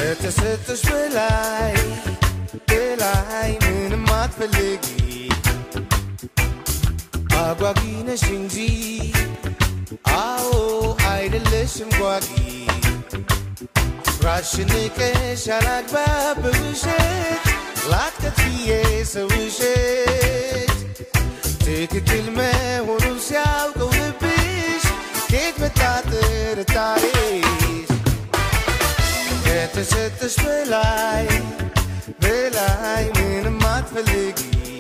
ከተሰጠሽ በላይ በላይ ምንም አትፈልጊ አጓጊ ነሽ እንጂ አዎ አይደለሽም ጓጊ ራስሽን ንቀሽ አላግባብ በውሸት ላትከትዬ ሰውሸት ትክክል መሆኑን ሲያውቀው ልብሽ ከየት መጣ ጥርጣሬሽ ከተሰጠሽ በላይ በላይ ምንም አትፈልጊ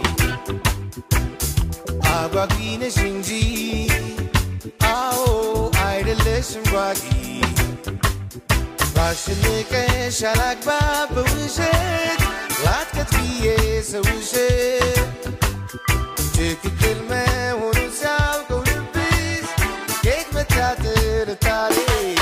አጓጊ ነሽ እንጂ አዎ አይደለሽም ጓጊ ራስሽን ንቀሽ አላግባብ በውሸት ላትከትዬ ሰውሸት ትክክል መሆኑን ሲያውቀው ልብሽ ከየት መጣ ጥርጣሬሽ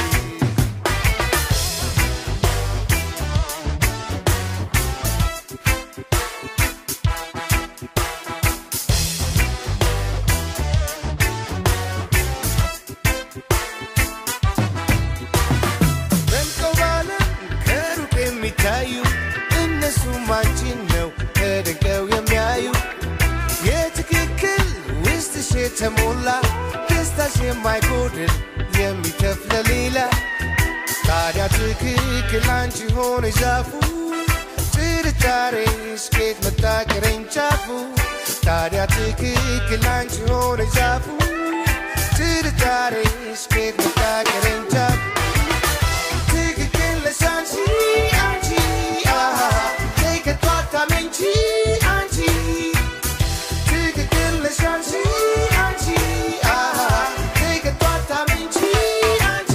ደምቀው ባለም ከሩቅ የሚታዩ እነሱም አንቺን ነው ተደንቀው የሚያዩ የትክክል ውስጥሽ የተሞላ ደስታሽ የማይጎድል የሚተፍ ለሌላ ታዲያ ትክክል አንቺ ሆነ ዛፉ ጥርጣሬሽ ከየት መጣ ቅርንጫፉ ታዲያ ትክክል አንቺ ሆነ ዛፉ ጥርጣሬሽ ከየት መጣ ቅርንጫፉ ትክክል ነሽ አንቺ አንቺ አሃ ከቶ አታመንቺ አንቺ ትክክል ነሽ አንቺ አንቺ አሃ ከቶ አታመንቺ አንቺ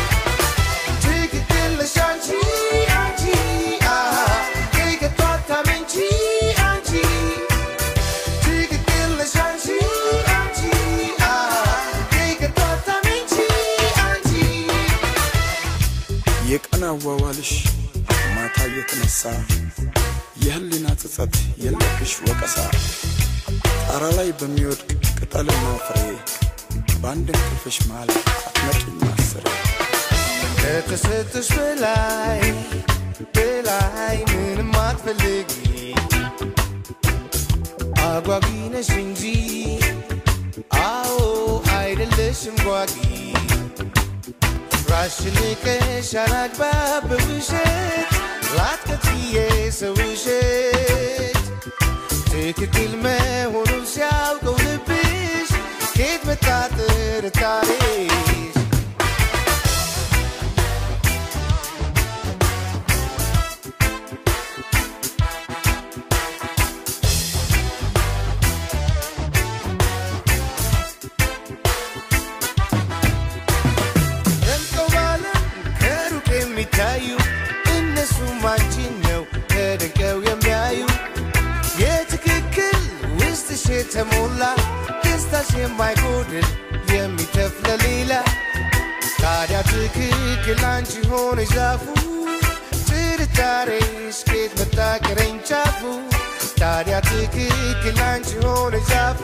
ትክክል ነሽ አንቺ አንቺ አሃ ከቶ አታመንቺ አንቺ ትክክል ነሽ አንቺ አንቺ አሃ ከቶ አታመንቺ አንቺ የቀን አዋዋልሽ ማታ እየተነሳ የህሊና ጸጸት የለብሽ ወቀሳ ጣራ ላይ በሚወድቅ ቅጠልና ፍሬ በአንድ እንቅልፍሽ መሃል አትመጪም ማስሬ ከተሰጠሽ በላይ በላይ ምንም አትፈልጊ አጓጊ ነሽ እንጂ አዎ አይደለሽም ጓጊ ራስሽን ንቀሽ አላግባብ በውሸት ላትከትዬ ሰውሸት ትክክል መሆኑን ሲያውቀው ልብሽ ከየት መጣ ጥርጣሬሽ ደምቀው ባለም ከሩቅ የሚታዩ እነሱም አንቺን ነው ተደንቀው የሚያዩ የትክክል ውስጥሽ የተሞላ ደስታሽ የማይጎድል የሚተፍ ለሌላ ታዲያ ትክክል አንቺ ሆነ ዛፉ ጥርጣሬሽ ከየት መጣ ቅርንጫፉ ታዲያ ትክክል አንቺ ሆነ ዛፉ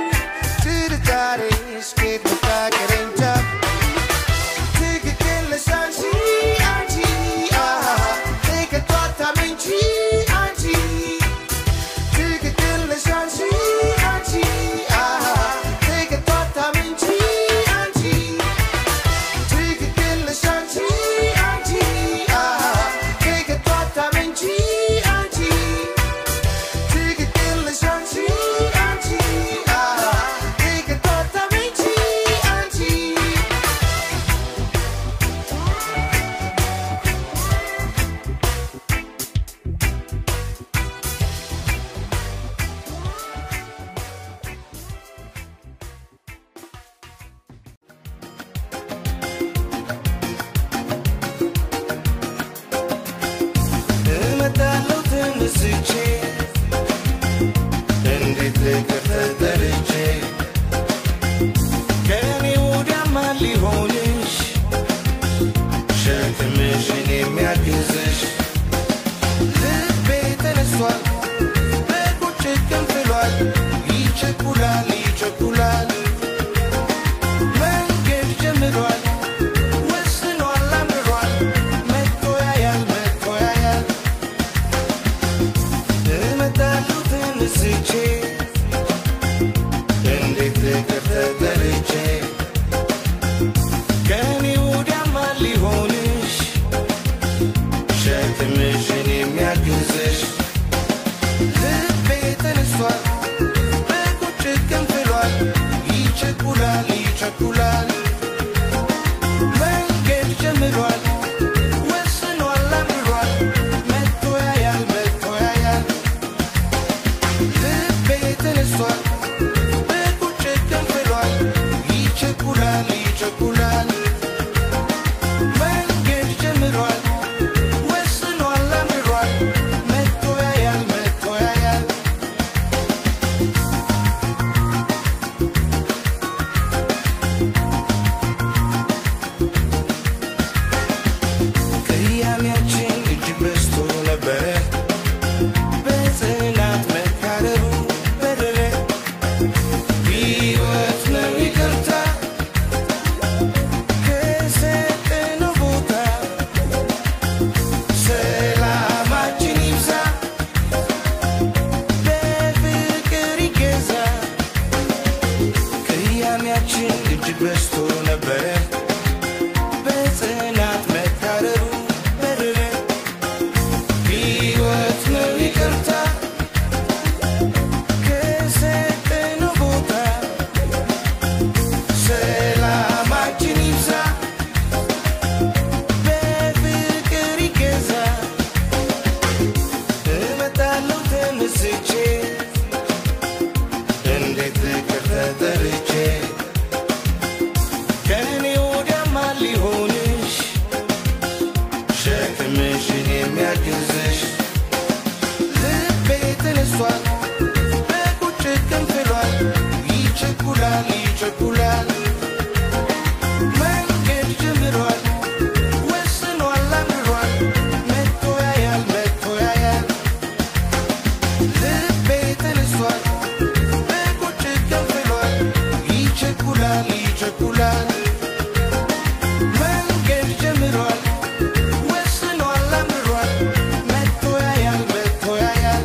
ጥርጣሬሽ ከየት መጣ ቅርንጫፉ ትክክል ነሽ አንቺ አንቺ አሃ ከቶ አታመንቺ አንቺ ትክክል ነሽ አንቺ አንቺ አሃ ከቶ አታመንቺ አንቺ ትክክል ነሽ አንቺ አንቺ አሃ ከቶ አታመንቺ አንቺ ትክክል ነሽ አንቺ አንቺ አሃ ከቶ አታመንቺ አንቺ እመጣለሁ ተነስቼ እንዴት ልቅር ተጠርቼ ከእኔ ወዲያ ማን ሊሆንሽ ሸክምሽን የሚያግዝሽ ልቤ ተነስቷል በቁጭት ገንፍሏል ይቸኩላል ይቸኩላል መንገድ ጀምሯል ወስኗል አምሯል መጥቶ ያያል መጥቶ ሸክምሽን የሚያግዝሽ ልቤ ተነሷል በቁጭት ከንፍሏል ይቸኩላል ይቸኩላል መንገድ ጀምሯል ወስኗል አምሯል መጥቶ ያያል መጥቶ ያያል ልቤ ተነሷል በቁጭት ከንፍሏል ይቸኩላል ይቸኩላል መንገድ ጀምሯል ወስኗል አምሯል መጥቶ ያያል መጥቶ ያያል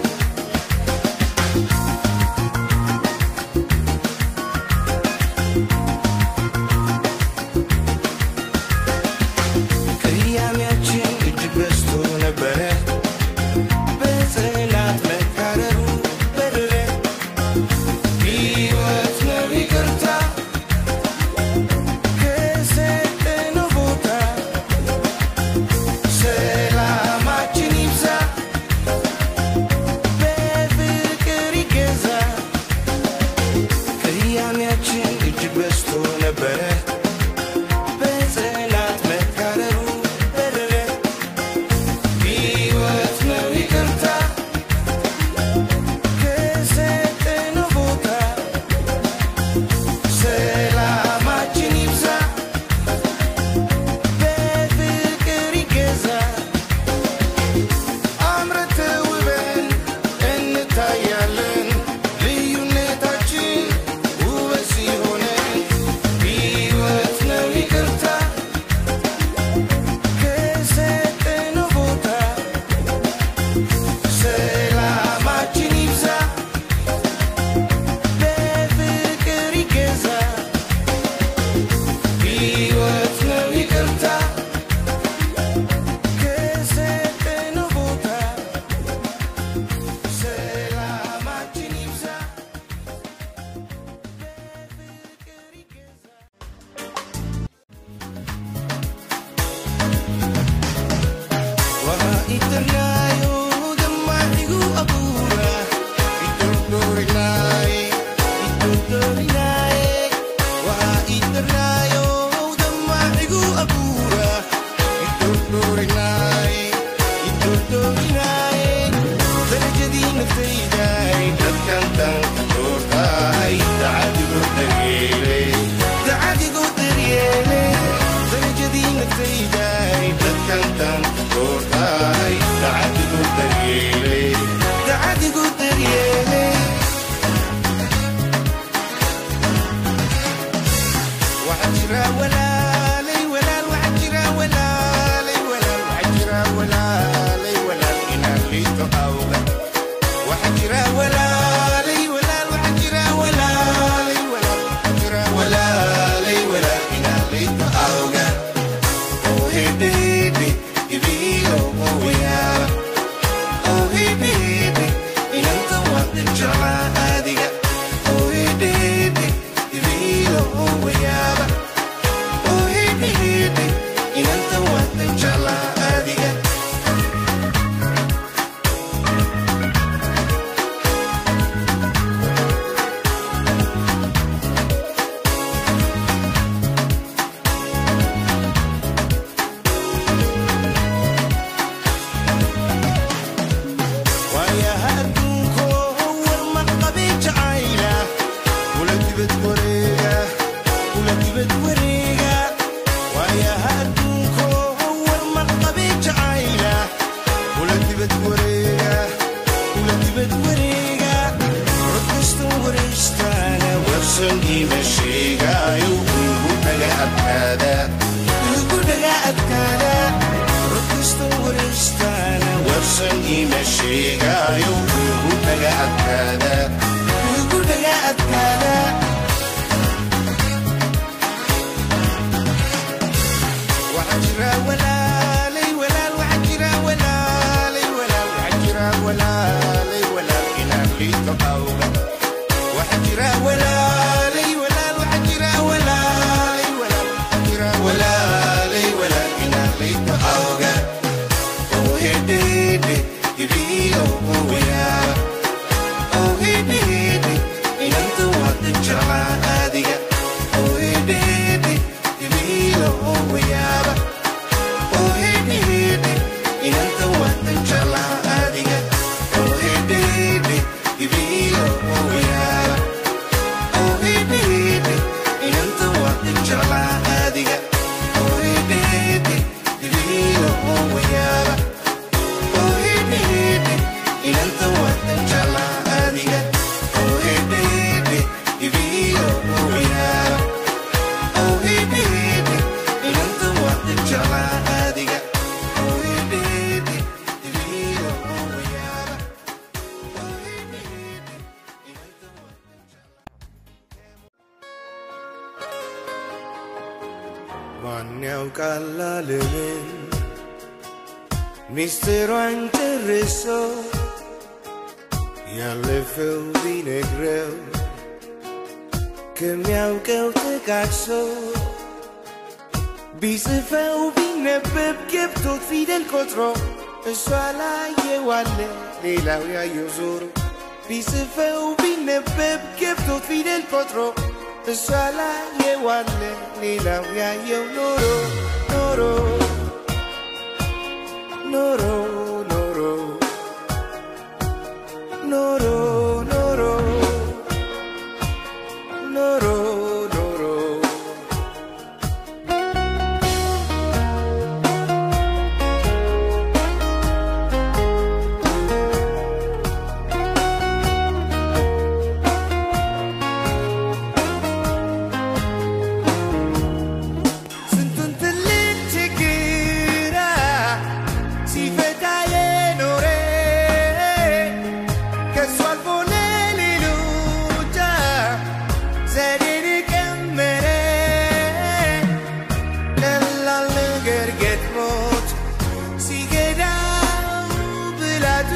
ቅያሜያችን እጅግ በዝቶ ነበረ በጽናት መካረሩ በረረ ሕይወት ነው ይቅርታ ከሰጠነው ቦታ ሰላማችን ይብዛ በፍቅር ይገዛ ቅያሜያችን እጅግ በዝቶ ነበረ በጽናት መካረሩ በረረ ሕይወት ነው ይቅርታ ከሰጠነው ቦታ ሰላማችን ይብዛ በፍቅር ይገዛ አምረን ተውበን እንታያለን ልዩነታችን ውበት ሲሆነን ሕይወት ነው ይቅርታ ከሰጠነው ቦታ ሰላማችን ይብዛ በፍቅር ይገዛ ሕይወት ነው ይቅርታ ከሰጠነው ቦታ ሰላማችን ይብዛ በፍቅር ይገዛ Wahaitanaayo gammachigu abuura Iddoorinaaye Iddoorinaaye Wahaitanaayo gammachigu abuura Iddoorinaaye Iddoorinaaye Darajadii naftaydaay dadkan tanka doortaay dacadigo daryeele dacadigo daryeele darajadii naftaydaay dadkan tanka doortaay dacadigo daryeele dacadigo daryeele waxaa jira walaalay walaal waxaa jira walaalay walaal waxaa jira walaalay walaal inaan liito awga waxaa jira walaalay walaal waxaa jira walaalay walaal waxaa jira walaalay walaal inaan liito awga oh hedede ibiilo oh yaaba oh hedede inanta wadan jeclaa adiga oh hedede ibiilo oh yaaba oh hedede inanta wadan jeclaa adiga waayaha adduunkoo war maqabi jacayla kula dibad wareega kula dibad wareega waayaha adduunkoo war maqabi jacayla kula dibad wareega kula dibad wareega codkasta waraystaana warsan iima sheegaayo igu dhaga adkaada igu dhaga adkaada codkasta waraystaana warsan iima sheegaayo igu dhaga adkaada igu dhaga adkaada waxaa jira walaalay walaal waxaa jira walaalay walaal waxaa jira walaalay walaal inaan liito awga waxaa jira walaalay walaal waxaa jira walaalay walaal waxaa jira walaalay walaal inaan liito awga oh hedede ibiilo oh yaaba oh hedede inanta wadan jeclaa adiga oh hedede ibiilo oh yaaba oh hedede ያውቃል ዓለምን ሚስጥሯን ጨርሶ ያለፈው ቢነግረው ከሚያውቀው ጠቃቅሶ ቢጽፈው ቢነበብ ገብቶት ፊደል ቆጥሮ እሷ ላይ የዋለ ሌላው ያየው ዞሮ ቢጽፈው ቢነበብ ገብቶት ፊደል ቆጥሮ እሷ ላይ የዋለ ሌላው ያየው ኖሮ ኖሮ ኖሮ ኖሮ ኖሮ ኖሮ ኖሮ ኖሮ ስንቱን ትልቅ ችግር ሲፈታ የኖረ ከሱ አልፎ ለሌሎች ዘዴን ቀመረ ቀላል ነገር ገጥሞት ሲገዳው ብላቱ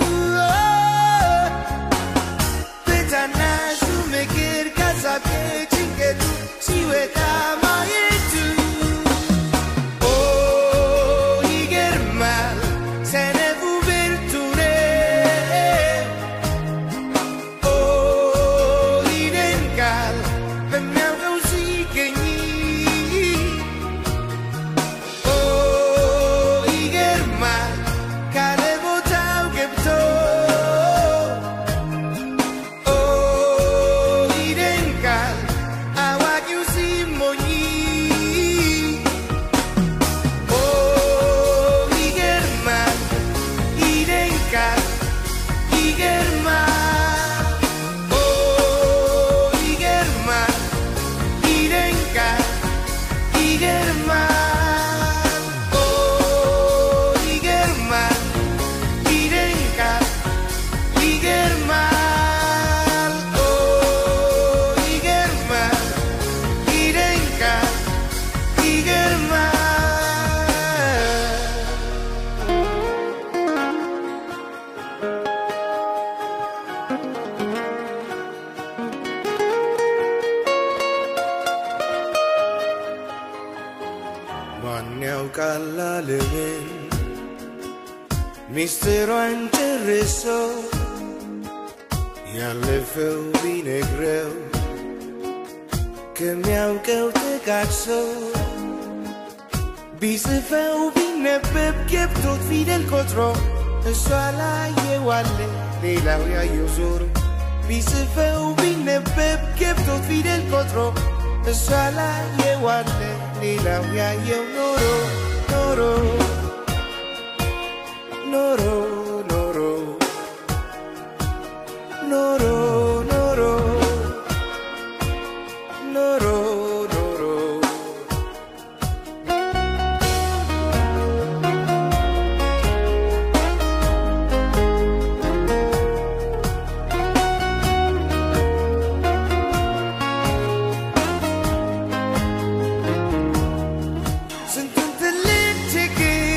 በታናሹ ምክር ካሳብ ጭንቀቱ ሲወጣ ማየቱ ኦ ይገርማል ሰነፉ ብርቱ ነው ኦ ይደንቃል በሚያውቀው ሲገኝ ኦ ይገርማል ካለ ቦታው ገብቶ ኦ ይደንቃል አዋቂው ሲሞኝ ኦ ይገርማል ይደንቃል ይገርማል ኦ ይገርማል ይደንቃል ይገርማል ኦ ይገርማል ይደንቃል ይገርማል ኦ ይገርማል ይደንቃል ይገርማል ማን ያውቃል ዓለምን ሚስጥሯን ጨርሶ ያለፈው ቢነግረው ከሚያውቀው ጠቃቅሶ ቢጽፈው ቢነበብ ገብቶት ፊደል ቆጥሮ እሷ ላይ የዋለ ሌላው ያየው ዞሮ ቢጽፈው ቢነበብ ገብቶት ፊደል ቆጥሮ እሷ ላይ የዋለ ሌላው ያየው ኖሮ ኖሮ ኖሮ ኖሮ ኖሮ ኖሮ ኖሮ ኖሮ ስንቱን ትልቅ ችግር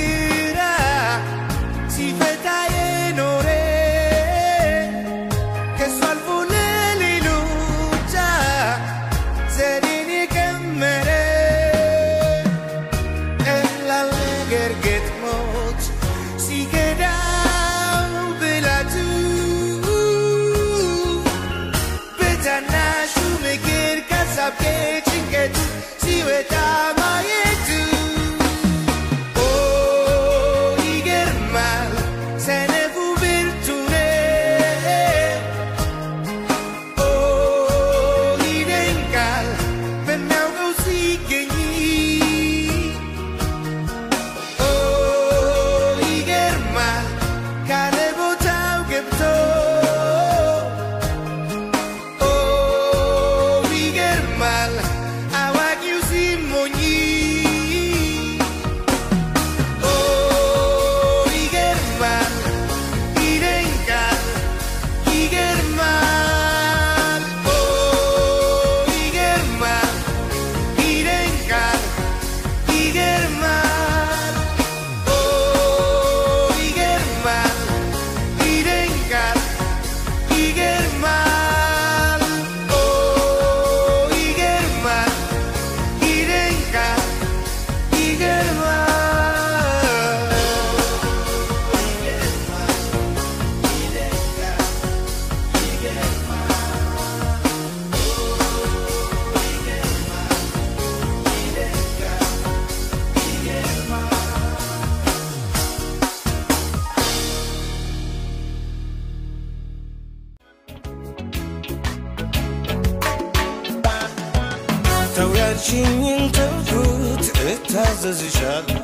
ያልሽኝን ተውኩት እታዘዝሻለሁ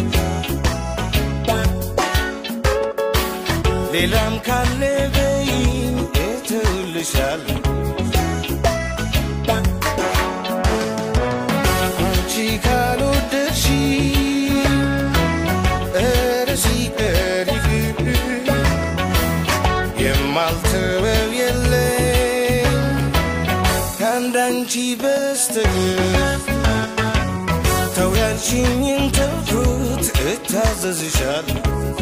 ሌላም ካለ በይኝ እተውልሻለሁ አንቺ ካልወደድሽ ኧረ ሲቀር ይቅር የማልተወው የለም ከአንዳንቺ በስተቀር ተው ያልሽኝን ተውኩት እታዘዝሻለሁ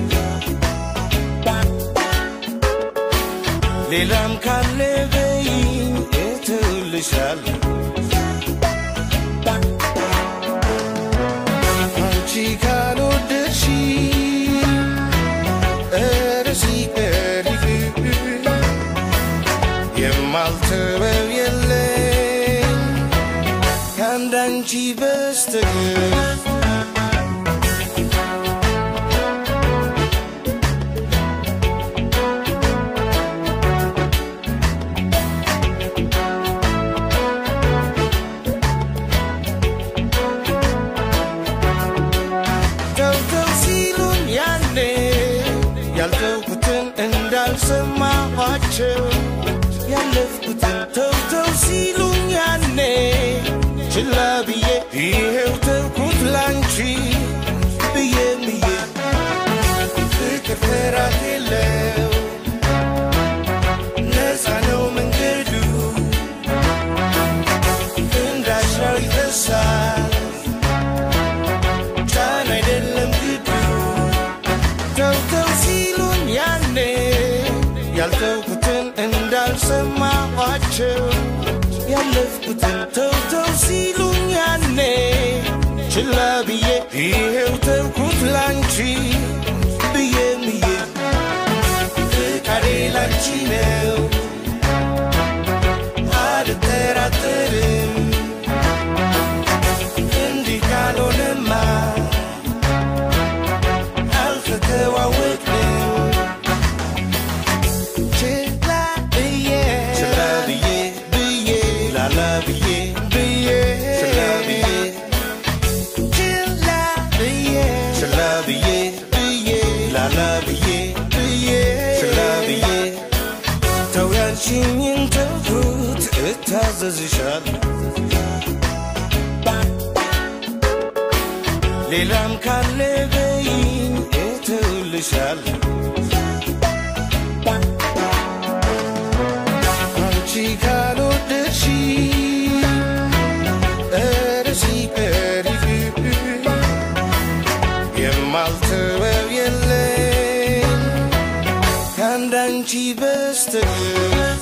ሌላም ካለ በይኝ እተውልሻለሁ አንቺ ካልወደድሽ ኧረ ሲቀር ይቅር የማልተወው የለም ከአንዳንቺ በስተቀር ተውተው ሲሉን ያኔ ያልተውኩትን እንዳልሰማኋቸው ያለፍኩትን ተውተው ሲሉን ያኔ ችላ ብዬ ይሄው ተውኩት ላንቺ ብዬ ብዬ ፍቅር ፍራት የለው ነፃ ነው መንገዱ እንዳሻው ይፈሳል ጫን አይደለም ግዱ ተውተው ሲሉን ያኔ ያልተውኩትን እንዳልሰማኋቸው ያለፍኩትን ተውተው ሲሉን ያኔ ችላ ብዬ ይሄው ተውኩት ላንቺ ብዬ ብዬ ፍቃዴ ላንቺ ነው አልጠራጠርም እንዲህ ካልሆነማ አልተተዋወቅንም ችላ ብዬ ችላ ብዬ ብዬ ላላ ብዬ ብዬ ችላ ብዬ ችላ ብዬ ችላ ብዬ ብዬ ላላ ብዬ ብዬ ችላ ብዬ ተው ያልሽኝን ተውኩት እታዘዝሻለሁ ሌላም ካለ በይኝ እተውልሻለሁ አንቺ ካልወደድሽ ኧረ ሲቀር ይቅር የማልተወው የለም ከአንዳንቺ በስተቀር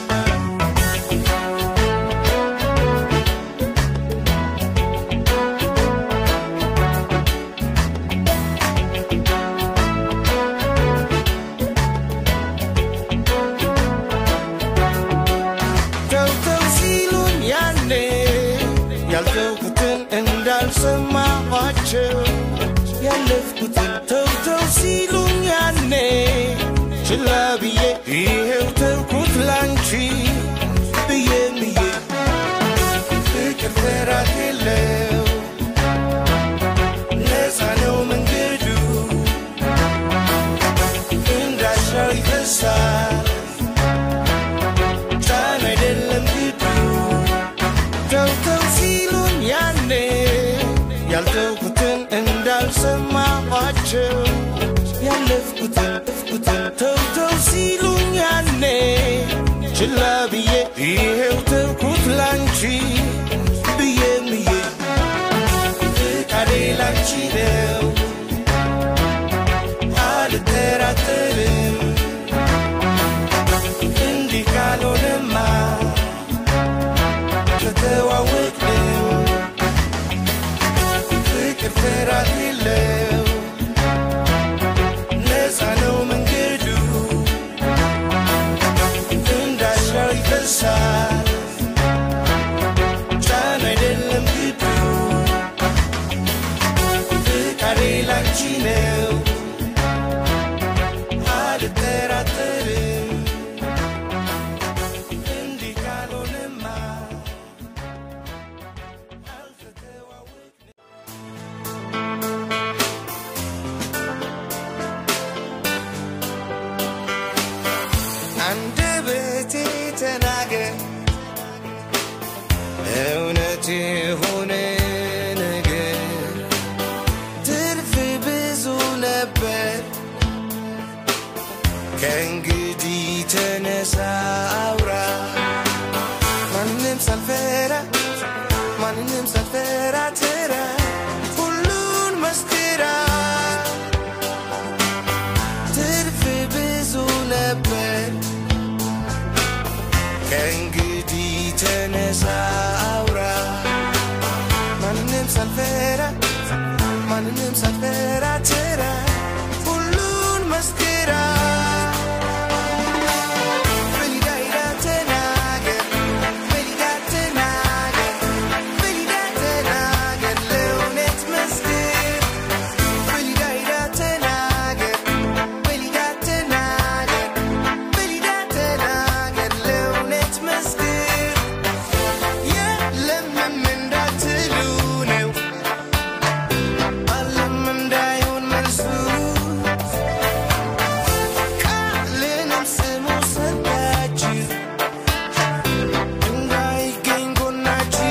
ተውተው ሲሉን ያኔ ያልተውኩትን እንዳልሰማኋቸው ያለፍኩትን ተውተው ሲሉን ያኔ ችላ ብዬ ይሄው ተውኩት ላንቺ ብዬ ብዬ ፍቅር ፍራት የለው ነፃ ነው መንገዱ እንዳሻው ይፈሳል ጫን አይደለም ግዱ ተውተው ሲሉን ያኔ ያልተውኩትን እንዳልሰማኋቸው ያለፍኩትን ፍኩትን ተውተው ሲሉን ያኔ ችላ ብዬ ይሄው ተውኩት ላንቺ ብዬ ብዬ ፍቃዴ ላንቺ ነው አልጠራጠርም እንዲህ ካልሆነማ ከተዋወቅንም ፍቅር ፍራት የለው ነፃ ነው መንገዱ እንዳሻው ይፈሳል ጫን አይደለም ግዱ ፍቃዴ ላንቺ ነው አልጠራጠርም እንዲህ ካልሆነማ ከእንግዲህ ተነሳ አውራ ማንም ሳልፈራ ማንንም ሳልፈራ ትራ ሁሉን መስክራ ትርፍ ብዙ ነበር ከእንግዲህ ተነሳ አውራ ማንንም ሳልፈራ ማንንም ሳልፈራ ትራ ሁሉን መስክራ በሊዳ ሂዳ ተናገር በሊዳ ተናገር በሊዳ ተናገር ለእውነት መስክር በሊዳ ሂዳ ተናገር በሊዳ ተናገር በሊዳ ተናገር ለእውነት መስክር የለምም እንዳትሉ ነው አለም እንዳይሆን መልሱ ቃልንም ስሙ ሰጣችሁ እንዳይገኝ ጎናችሁ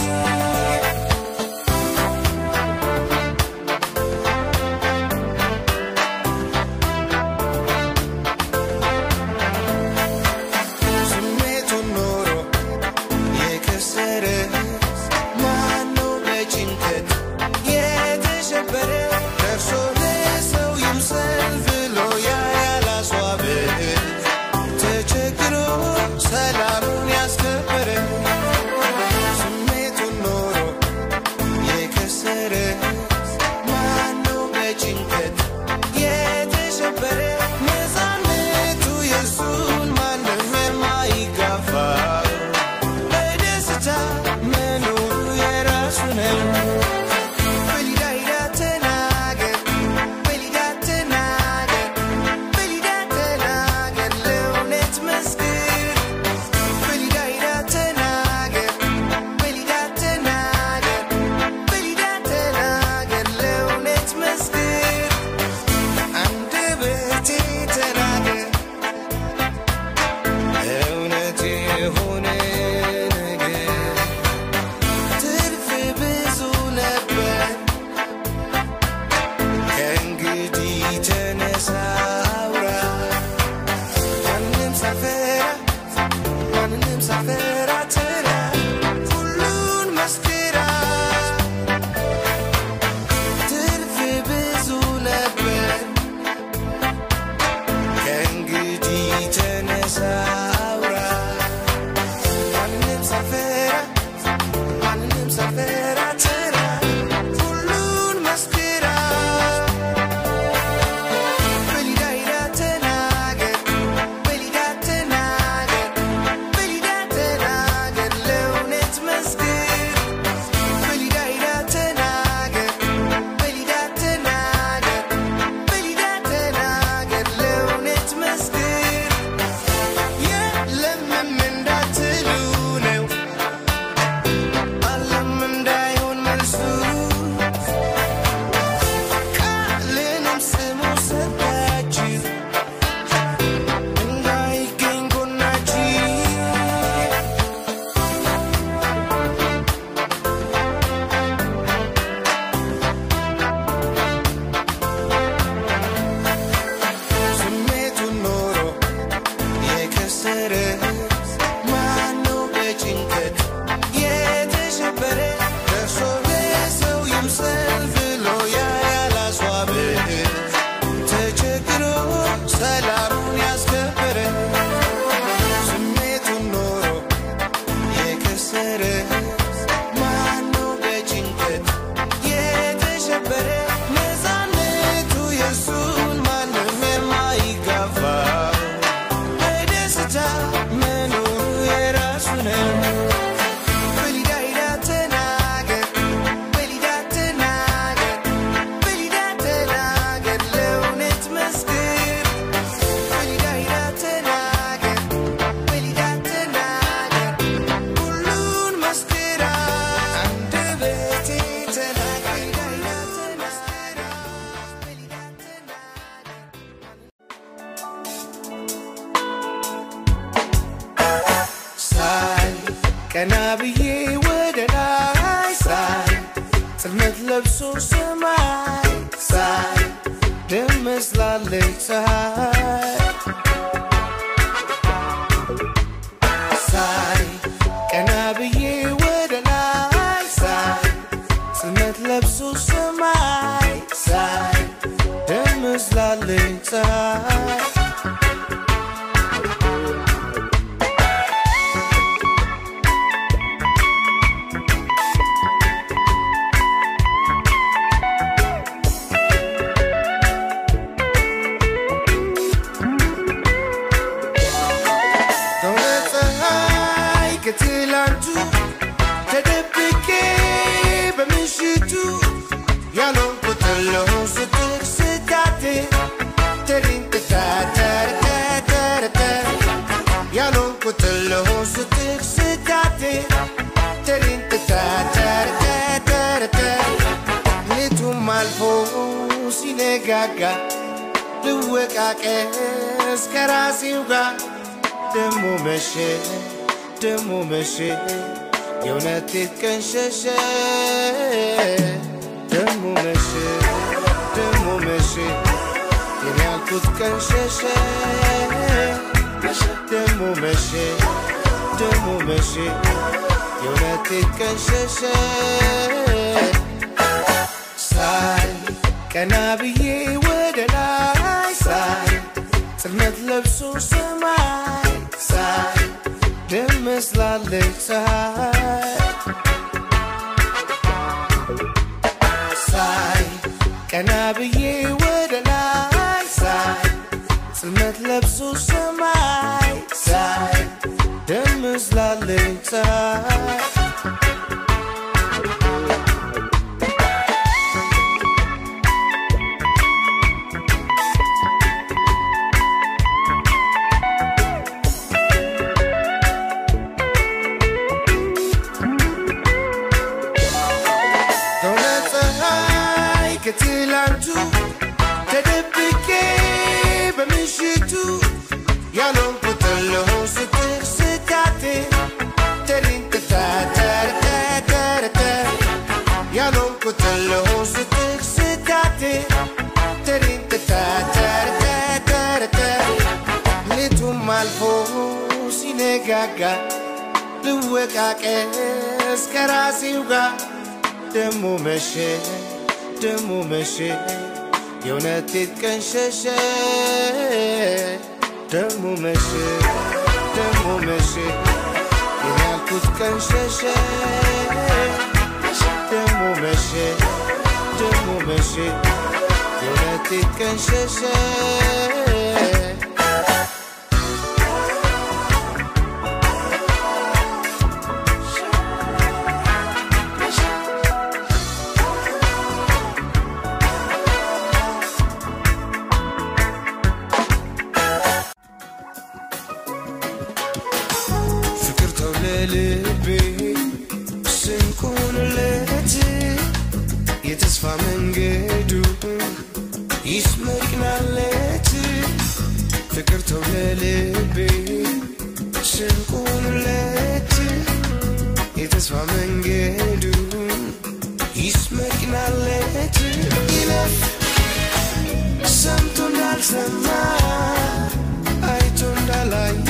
ስሜቱን ኖሮ የከሰረ ማነው በጭንቀት የተሸበረ ደርሶ ለሰው ይምሰል ብሎ ያ ያላስዋበ ተቸግሮ ሰላሙን ያስከበረ ስሜቱን ኖሮ የከሰረ ማነው በጭንቀት የተሸበረ ነፃነቱ የሱን ማንም የማይጋፋ በደስታ መኖሩ የራሱ ነው። በሊዳ ሂዳ ተናገር በሊዳ ተናገር በሊዳ ተናገር ለእውነት መስክር በሊዳ ሂዳ ተናገር በሊዳ ተናገር በሊዳ ተናገር ለእውነት መስክር አንደበቴ ተናገር እውነት የሆነ ነገር ትርፍ ብዙ ነበር ከእንግዲህ ተነሳ አውራ ማንም ሳልፈራ ማንንም ሳልፈራ ትራ ሁሉን መስክራ ትርፍ ብዙ ነበር ከእንግዲህ ተነሳ አውራ ማንንም ሳልፈራ ማንንም ሳልፈራ ትራ ሁሉን መስክራ በሊዳ ሂዳ ተናገር በሊዳ ተናገር በሊዳ ተናገር ለእውነት መስክር በሊዳ ሂዳ ተናገር በሊዳ ተናገር በሊዳ ተናገር ለእውነት መስክር የለምም እንዳትሉ ነው አለም እንዳይሆን መልሱ ቃልንም ስሙ ሰጣችሁ እንዳይገኝ ጎናችሁ ስሜቱን ኖሮ የከሰረ ማነው በጭንቀት የተሸበረ ደርሶ ለሰው ይምሰል ብሎ ያ ያላስዋበ ተቸግሮ ሰላሙን ያስከበረ ስሜቱን ኖሮ የከሰረ ማነው በጭንቀት የተሸበረ ነፃነቱ የሱን ማንም የማይጋፋ በደስታ መኖሩ የራሱ ነው። በሊዳ ሂዳ ተናገር በሊዳ ተናገር በሊዳ ተናገር ለእውነት መስክር በሊዳ ሂዳ ተናገር በሊዳ ተናገር ሁሉን መስክራ አንደበቴ ተናገር በሊዳ ተናገር በሊዳ ተናገር ሳይ ቀና ብዬ ወደ ላይ ሳይ ጽልመት ለብሶ ሰማይ ሳይ ደም መስላለች ፀሐይ ትመስላለች ፀሐይ ከእውነት ፀሐይ ከትላንቱ ተደብቄ በምሽቱ ያልሆንኩት ለሆን ስትል ስታቴ ተሪንጥታተረተረተ ያልሆንኩት ለሆን ስትል ስታቴ ተሪንጥታተረተረተ ሌቱም አልፎ ሲነጋጋ ልወቃቀስ ከራሴው ጋር ደሞ መሸ ደሞ መሸ የእውነት ቀን ሸሸ ደሞ መሸ ደሞ መሸ የኔ ያልኩት ቀን ሸሸ ደሞ መሸ ደሞ መሸ የእውነት ቀን ሸሸ ሳይ ቀና ብዬ ወደ ላይ ሳይ ጽልመት ለብሶ ሰማይ ሳይ ደም መስላለች ፀሐይ ሳይ ቀና ብዬ ወደ ላይ ሳይ ጽልመት ለብሶ ሰማይ ሳይ ደም መስላለች ፀሐይ ከእውነት ፀሐይ ከትላንቱ ተደብቄ በምሽቱ ያልሆንኩት ለሆን ስትል ስታቴ ተሪንጥታተረተረተ ያልሆንኩት ለሆን ስትል ስታቴ ተሪንጥታተረተረተ ሌቱም አልፎ ሲነጋጋ ልወቃቀስ ከራሴው ጋር ደሞ መሸ ደሞ መሸ የእውነት ቀን ሸሸ ደሞ መሸ ደሞ መሸ የኔ ያልኩት ቀን ሸሸ ደሞ መሸ ደሞ መሸ የእውነት ቀን ሸሸ ፍቅር ተው ለልቤ ስንቁንለት የተስፋ መንገዱ ይስመቅናለት ፍቅር ተው ለልቤ ስንቁንለት የተስፋ መንገዱ ይስመቅናለት ይለፍ ሰምቶ እንዳልሰማ አይቶ እንዳላየ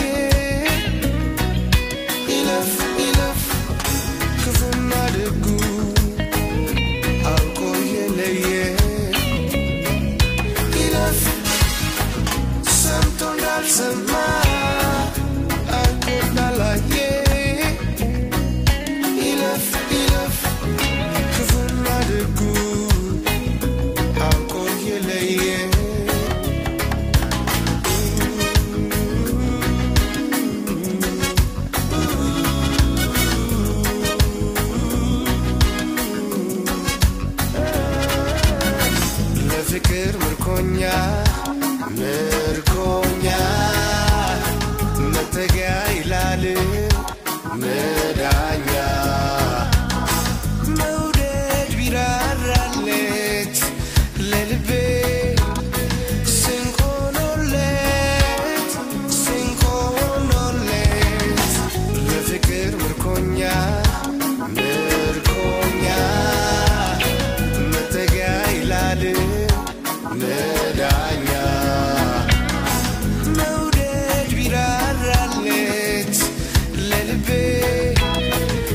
ይለፍ ይለፍ ክፉና ደጉ አውቆ የለየ ይለፍ ሰምቶ እንዳልሰማ አውቆ እንዳላየ ይለፍ ይለፍ ክፉና ደጉ አውቆ የለየ ለፍቅር ምርኮኛ ምርኮኛ መጠጊያ ይላል መዳኛ መውደድ ቢራራለት ለልቤ ስንኮኖለት ስንኮኖለት ለፍቅር ምርኮኛ ምርኮኛ መጠጊያ ይላል መዳኛ መውደድ ቢራራለት ለልቤ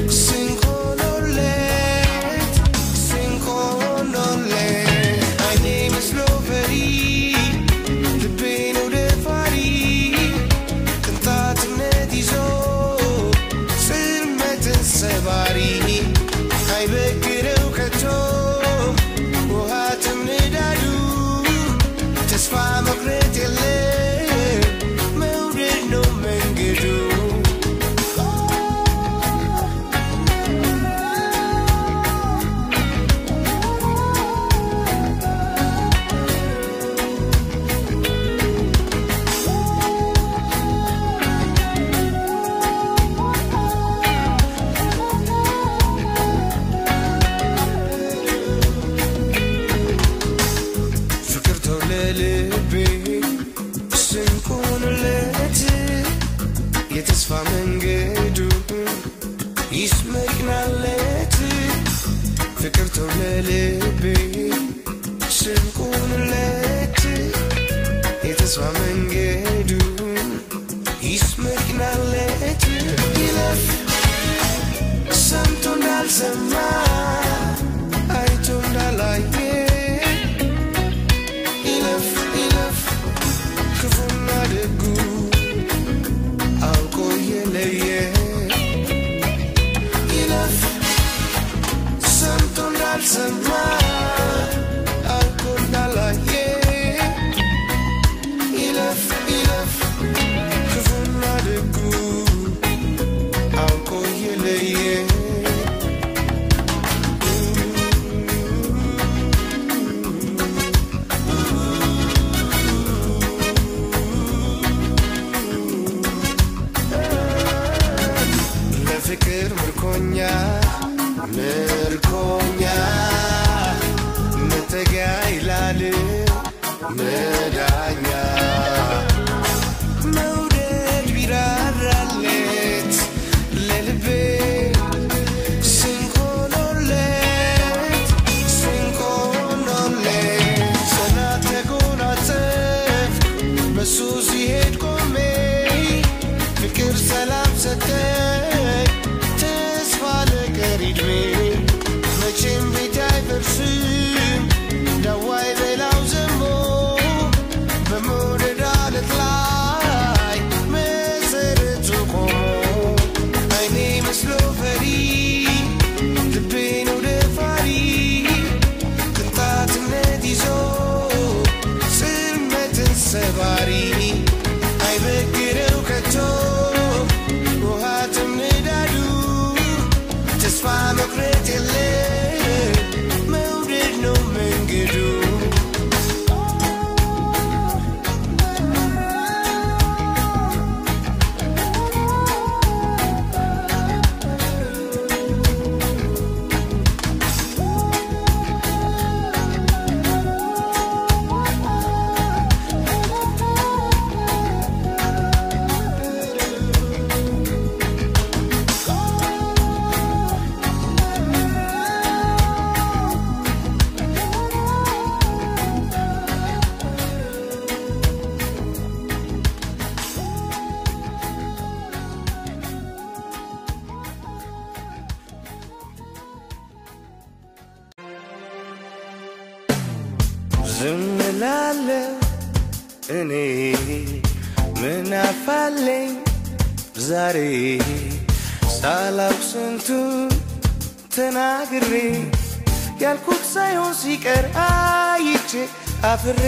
ለልቤ ስንቁንለት የተስፋ መንገዱ ይስመቅናለት ፍቅር ተው ለልቤ ስንቁንለት የተስፋ መንገዱ ይስመቅናለት ይለፍ ሰምቶ እንዳልሰማ አይቶ እንዳላየ ይለፍ ይለፍ ክፉና ደጉ አውቆ የለየ ይለፍ ሰምቶ እንዳልሰማ አውቆ እንዳላየ ይለፍ ይለፍ ክፉና ደጉ አውቆ የለየ ለፍቅር ምርኮኛ ምርኮኛ መጠጊያ ይላል መዳኛ መውደድ ቢራራለት ለልቤ ስንኮኖለት ስንኮኖለት ጽናት ተጎናጸፍ በሱ ሲሄድ ቆሜ ፍቅር ሰላም ሰጠኝ ተስፋ ለቀሪ ዕድሜ መቼም ቤት አይፈርስም ዳዋይ በላው ዘንቦ በመውደድ አለት ላይ መሰረቱ ቆሞ አይኔ መስሎ ፈሪ ልቤን ወደ ፋሪ ቅንጣትነት ይዞ ጽልመትን ሰባሪ አይበግረው ከቶ ውሃትም ንዳዱ ተስፋ መቁረጥ የለ መውደድ ነው መንገዱ ዝም እላለሁ እኔ ምን አፋለኝ ዛሬ ሳላውቅ ስንቱን ተናግሬ ያልኩት ሳይሆን ሲቀር አይቼ አፍሬ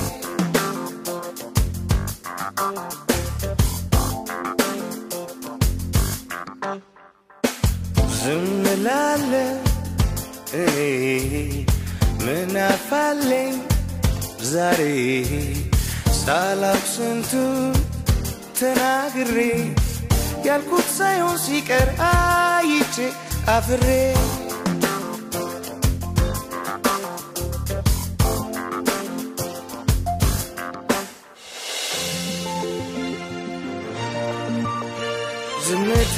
ዝም እላለሁ እኔ ምን አፋለኝ ዛሬ ሳላውቅ ስንቱን ተናግሬ ያልኩት ሳይሆን ሲቀር አይቼ አፍሬ ዝምታ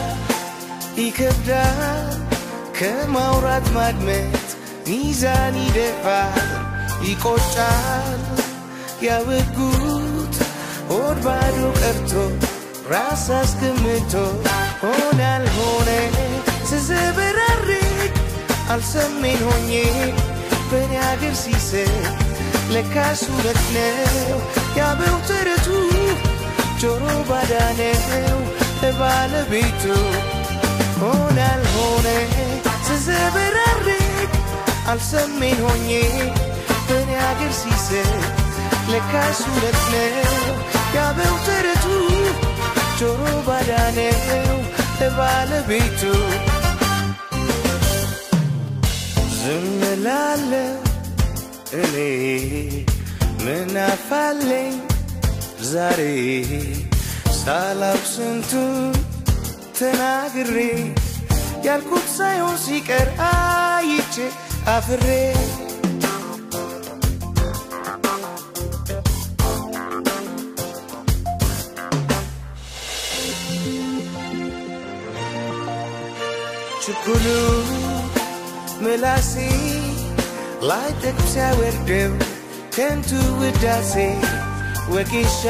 ይከብዳል ከማውራት ማድመጥ ሚዛን ይደፋል ይቆጫል ያወጉት ሆድ ባዶ ቀርቶ ራስ አስገምቶ ሆነ አልሆነ ስዘበራርቅ አልሰሜን ሆኜ በእኔ አገር ሲስቅ ለካስ እውነት ነው ያበው ተረቱ ጆሮ ባዳ ነው ለባለቤቱ ሆነ አልሆነ ስዘበራርቅ አልሰሜን ሆኜ በእኔ አገር ሲስቅ ለካስ እውነት ነው ያበው ተረቱ ጆሮ ባዳ ነው ለባለቤቱ ዝም እላለሁ እኔ ምን አፋለኝ ዛሬ ሳላውቅ ስንቱን ተናግሬ ያልኩት ሳይሆን ሲቀር አይቼ አፍሬ ችኩሉ ምላሴ ላይ ጠቅስ ያወርደው ከንቱ ውዳሴ ወጌሻ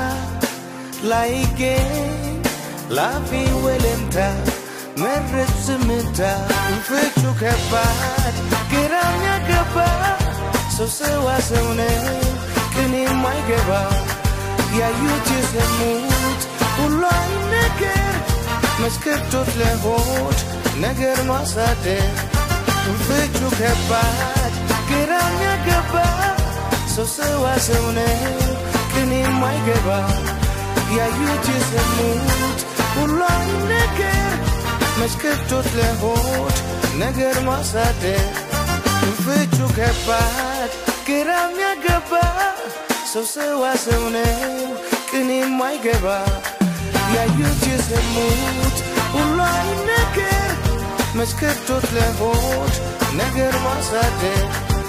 ላይገኝ ላፌ ወለምታ መረጥ ዝምታ ፍቹ ከባድ ግራም ያገባ ሰው ሰዋ ሰው ነው ቅኔ የማይገባ ያዩት የሰሙት ሁሉ አይነገር መስከቶት ለሆድ ነገር ማሳደር ፍቹ ከባድ ግራም ያገባ ሰው ሰዋ ሰው ነው ቅኔ የማይገባ ያዩት የሰሙት ሁሉ አይነገር መስከቶት ለሆድ ነገር ማሳደር ፍቹ ከባድ ግራም ያገባ ሰው ሰዋ ሰው ነው ቅኔ የማይገባ ያዩት የሰሙት ሁሉ አይነገር መስከቶት ለሆድ ነገር ማሳደር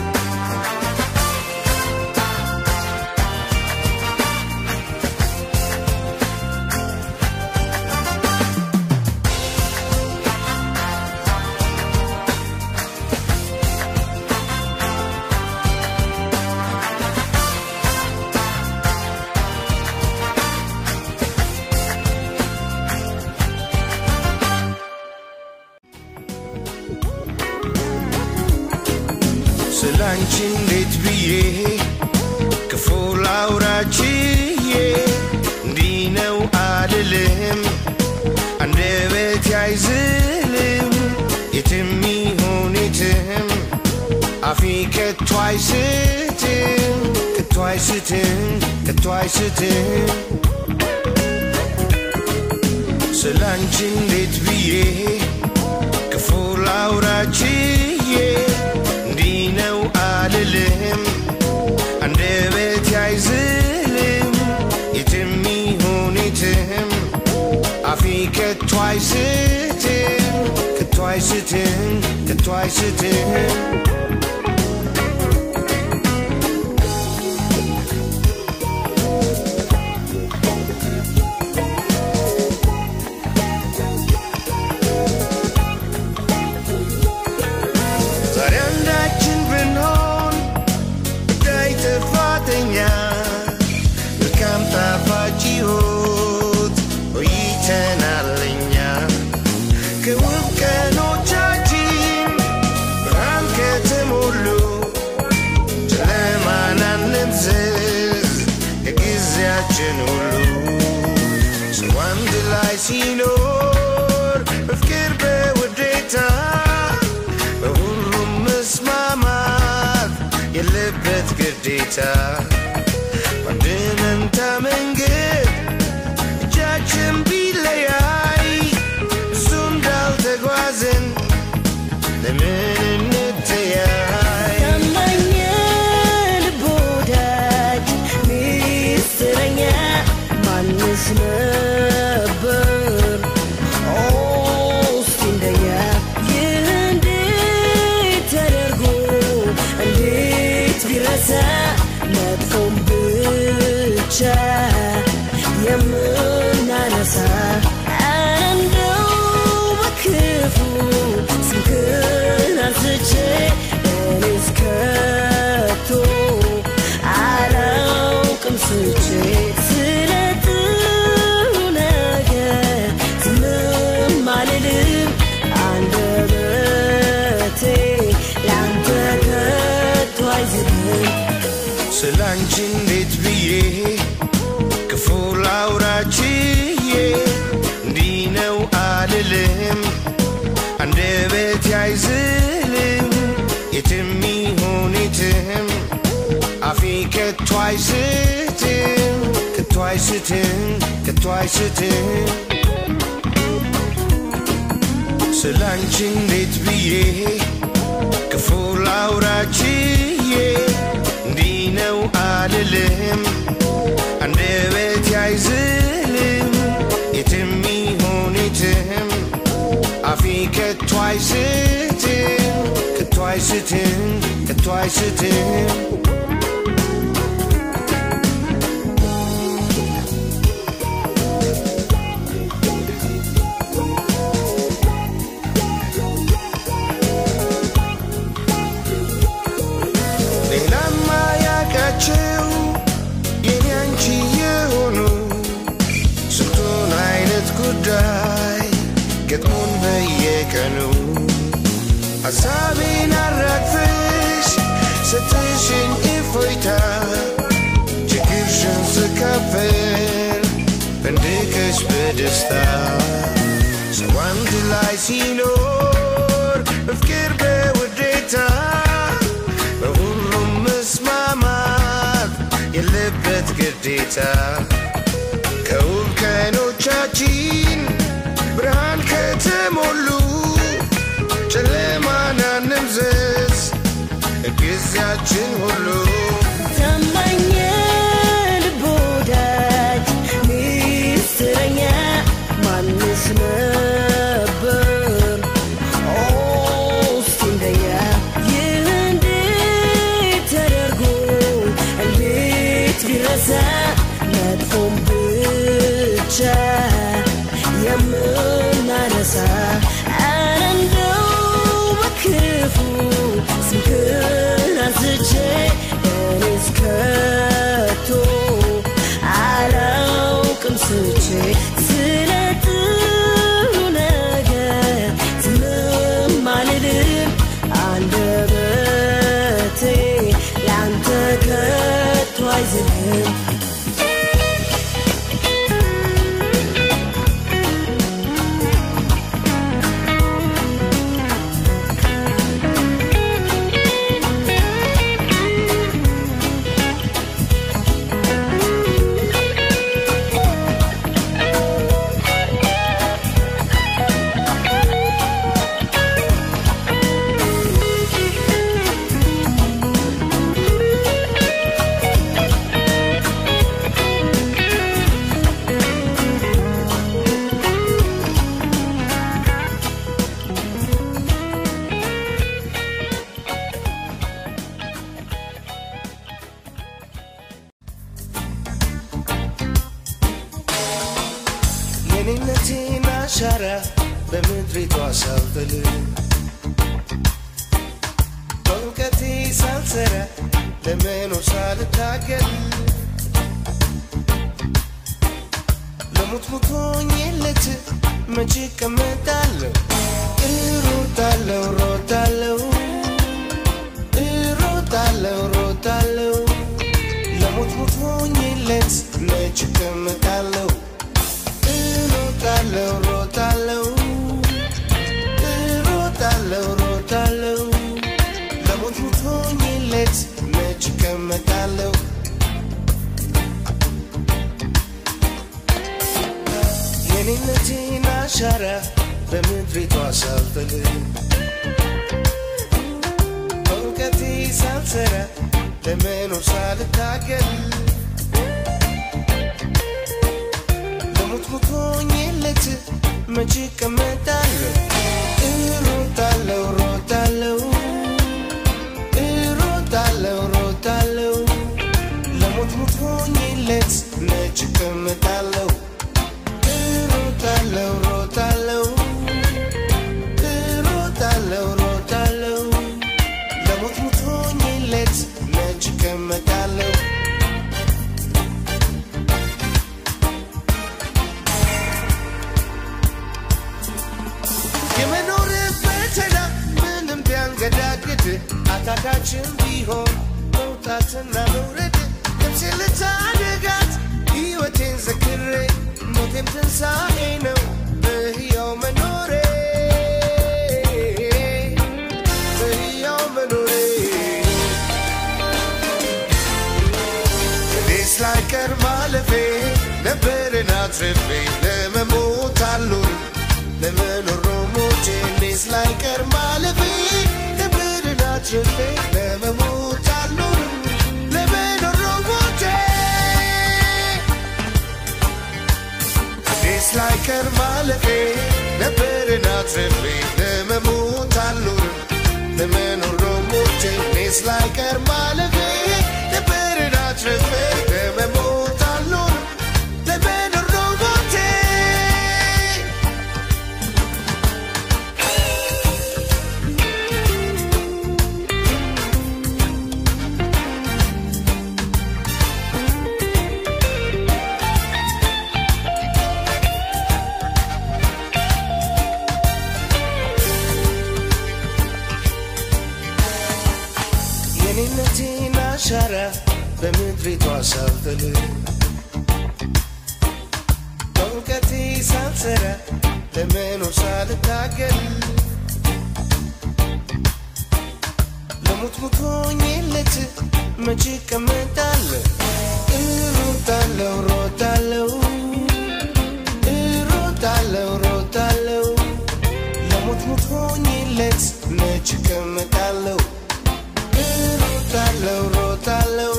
ስላንቺ እንዴት ብዬ ክፉ ላውራችዬ እንዲህ ነው አልልም አንደበት አይዝልም የትም ይሁን የትም አፌ ከቶ አይስትም ከቶ አይስትም ከቶ አይስትም ስላንቺ እንዴት ብዬ ክፉ ላውራችዬ እንዲህ ነው አልልም አንደበት አይዝልም የትም ይሁን የትም አፌ ከቶ አይስትም ከቶ አይስትም ከቶ አይስትም ዛሬ አንዳችን ብንሆን ጉዳይ ጥፋተኛ መልካም ጣፋጭ ሕይወት ቆይተናል እኛ ከውብ ቀኖቻችን ብርሃን ከተሞሉ ጨለማን አንምዘዝ የጊዜያችን ሁሉ ሰው አንድ ላይ ሲኖር በፍቅር በውዴታ በሁሉም መስማማት የለበት ግዴታ በአንድ መንታ መንገድ እጃችን ቢለያይ ብዙ እንዳልተጓዝን ለምን እንተያይ ታማኝ ልብ ወዳጅ ሚስጥረኛ ማንስ ነበር? ኦ እስኪ እንደኛ ይህ እንዴት ተደርጎ እንዴት ቢረሳ መጥፎም ብቻ የምናነሳ እንደው በክፉ ስምህን አንስቼ እኔስ ከቶ አላውቅም ስቼ ስለ ጥሩ ነገር ዝምም አልልም አንደበቴ ላንተ ከቶ አይዝልም ስላንቺ እንዴት ብዬ ክፉ ላውራችዬ እንዲህ ነው አልልም አንደበት አይዝልም የትም ይሁን የትም አፌ ከቶ አይስትም ከቶ አይስትም ከቶ አይስትም ስላንቺ እንዴት ብዬ ክፉ ላውራችዬ እንዲህ ነው አልልም አንደበት አይዝልም የትም ይሁን የትም አፌ ከቶ አይስትም ከቶ አይስትም ከቶ አይስትም በየቀኑ ሐሳቤን አራግፈሽ ስትሽኝ እፎይታ ችግርሽን ስካፈል ፈንድቀሽ በደስታ ሰው አንድ ላይ ሲኖር በፍቅር በውዴታ በሁሉም መስማማት የለበት ግዴታ ከውብ ቀኖቻችን ብርሃን ከተሞሉ ጨለማን አንምዘዝ ጊዜያችን ሁሉ ታማኝ ልብ ወዳጅ ሚስጥረኛ ማንስ ነበር? ኦ እስቲ እንደኛ ይህ እንዴት ተደርጎ እንዴት ቢረሳ መጥፎም ብቻ የምናነሳ ኧረ እንደው በክፉ ስምህን አንስቼ እኔስ ከቶ አላውቅም ስቼ ስለ ጥሩ ነገር ዝምም አልልም አንደበቴ ለአንተ ከቶ አይዝልም የኔነቴን አሻራ በምድሪቷ ሳልጥል በእውቀቴ ሳልሰራ ለመኖር ሳልታገል ለሙት ሙቶኝለት መቼ እቀመጣለሁ እሮጣለሁ ሮጣለሁ እሮጣለሁ ሮጣለሁ ለሙት ሙቶኝለት መቼ እቀመጣለሁ እሮጣለሁ ሮጣለሁ እሮጣለሁ ሮጣለሁ ለሞት ሙቶኝለት መች እቀመጣለሁ የኔነቴን አሻራ በምድሪቷ ሳልጥል በእውቀቴ ሳልሰራ ለመኖር ሳልታገል ለሞት ሙቶኝለት መቼ እቀመጣለሁ እሮጣለሁ ሮጣለሁ እሮጣለሁ ሮጣለሁ ለሞት ሙቶኝለት መቼ እቀመጣለሁ እሮጣለሁ ሮጣለሁ እሮጣለሁ ሮጣለሁ ለሞት ሙቶኝለት መቼ እቀመጣለሁ የመኖር ፈተና ምንም ቢያንገዳግድ አታካችን ቢሆን መውጣትና መውረድ ነፍሴ ልታደጋት ሕይወቴን ዘክሬ ሞቴም ትንሣኤ ነው በሕያው መኖሬ በሕያው መኖሬ እኔስ ላይቀር ማለፌ ነበርን አትርፌ ለመሞት አልኖርም ለመኖር ነው ሞቼ እኔስ ላይቀር ማለፌ ነበርን አትርፌ ለመሞት አልኖርም ለመኖር ነው ሞቼ እኔስ ላይቀር ማለፌ ነበርን አትርፌ ለመሞት አልኖርም ለመኖር ነው ሞቼ እኔስ ላይቀር ማለፌ ነበርን አትርፌ ለመሞት አልኖርም ለመኖር ነው ሞቼ ከምድሪቷ ሳልጥል በእውቀቴ ሳልሰራ ለመኖር ሳልታገል ለሙት ሙት ሆኜለት መቼ እቀመጣለሁ እሮጣለሁ ሮጣለሁ እሮጣለሁ ሮጣለሁ ለሙት ሙት ሆኜለት መቼ እቀመጣለሁ እሮጣለሁ ሮጣለሁ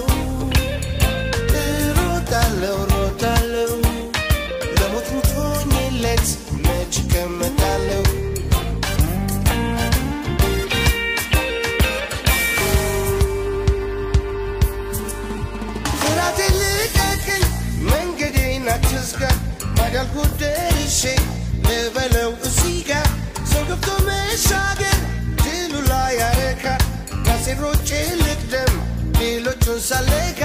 እሮጣለሁ ሮጣለሁ ለሙት ሙት ሆኜለት መቼ እቀመጣለሁ ፍራቴ ልቀቅኝ መንገዴን አትዝጋ ማዳልኩት ደርሼ ልበለው እዚህ ጋር ሰው ገብቶ መሻገር ድሉ ላይ ያረካ ራሴን ሮጬ ልቅደም ሌሎቹን ሳለካ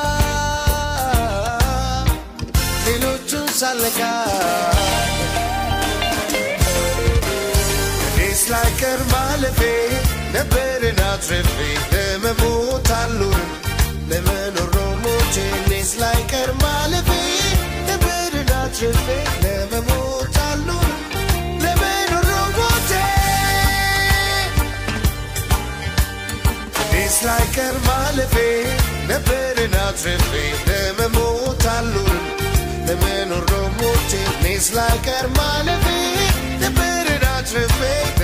ሌሎቹን ሳለካ እኔስ ላይቀር ማለፌ ነበርን አትርፌ ለመሞት አልኖርም ለመኖር ነው ሞቼ እኔስ ላይቀር ማለፌ ነበርን አትርፌ ለመሞት አልኖርም ለመኖር ነው ሞቼ እኔስ ላይቀር ማለፌ ነበርን አትርፌ ለመሞት አልኖርም ለመኖር ነው ሞቼ እኔስ ላይቀር ማለፌ ነበርን አትርፌ